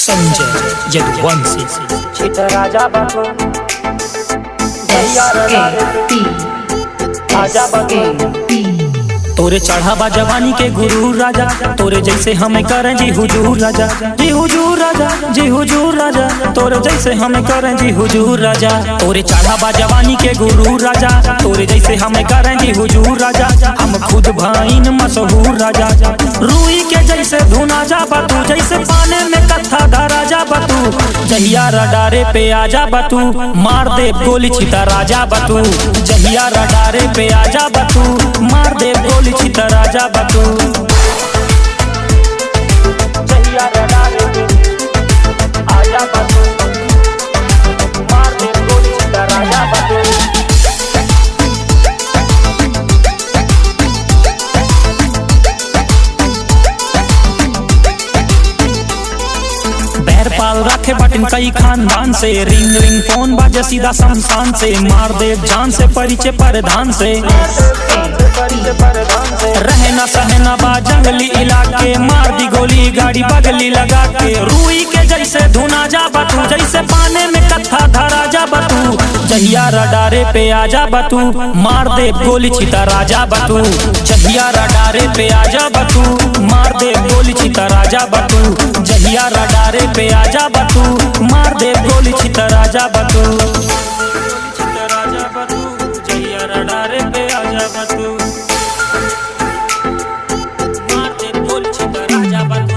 संजय यदुवंशी छिट राजा बको आजा बको तोरे चढ़ावा जवानी के गुरु राजा तोरे जैसे हमें करें जी हुजूर राजा जी हुजूर राजा जी हुजूर राजा तोरे जैसे हमें करें जी हुजूर राजा तोरे चढ़ावा जवानी के गुरु राजा तोरे जैसे हमें करें जी हुजूर राजा हम खुद भाइन मशहूर राजा रूई के जैसे धुना जा बतू जैसे पाने में कथा धरा जा बतू जहिया रडारे पे आजा बतू मार दे गोली छिता राजा बतू जहिया रडारे पे आजा बतू मार दे गोली छिता राजा बतू जहिया रडा रे आजा बको मार दे गोली छिट राजा बको बैर पाल रखे बटन कई खानदान से रिंग रिंग फोन बाजे सीधा शमशान से मार दे जान से परिचय परधान से रहे ना सहे ना बा जंगली इलाके मार दी गोली गाड़ी बगली लगा के रूई के जैसे धुना जा बतू जैसे पाने में कथा धरा जा बतू जहिया रडारे पे आजा बतू मार दे गोली छिता राजा बतू जहिया रडारे पे आजा बतू मार दे गोली छिता राजा बतू जहिया रडारे पे आजा बतू मार दे गोली छिता राजा बतू छिता राजा बतू जहिया रडारे पे आजा बतू मार दे गोली छिता राजा बतू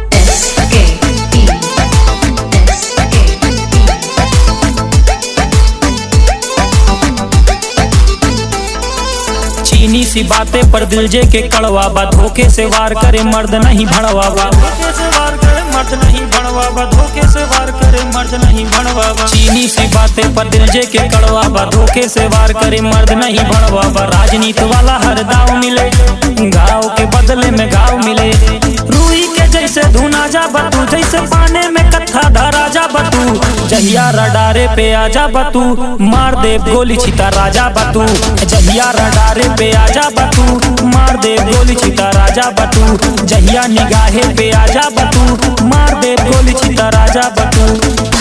चीनी सी बातें पर दिल जे के कड़वा बा धोखे से वार करे मर्द नहीं भड़वा बा धोखे से वार करे मर्द नहीं भड़वा बा धोखे से वार करे मर्द नहीं भड़वा बा चीनी सी बातें पर दिल जे के कड़वा बा धोखे से वार करे मर्द नहीं भड़वा बा राजनीति वाला हर दाव मिले गाँव के बदले में गाँव मिले रूई के जैसे धुना जा बतू जैसे पाने में कथा धरा जा बतू जहिया रडारे पे आजा बतू मार दे गोली छिता राजा बतू जहिया रडारे पे आजा बतू मार दे गोली छिता राजा बतू जहिया निगाहे पे आजा बतू मार दे गोली छिता राजा बतू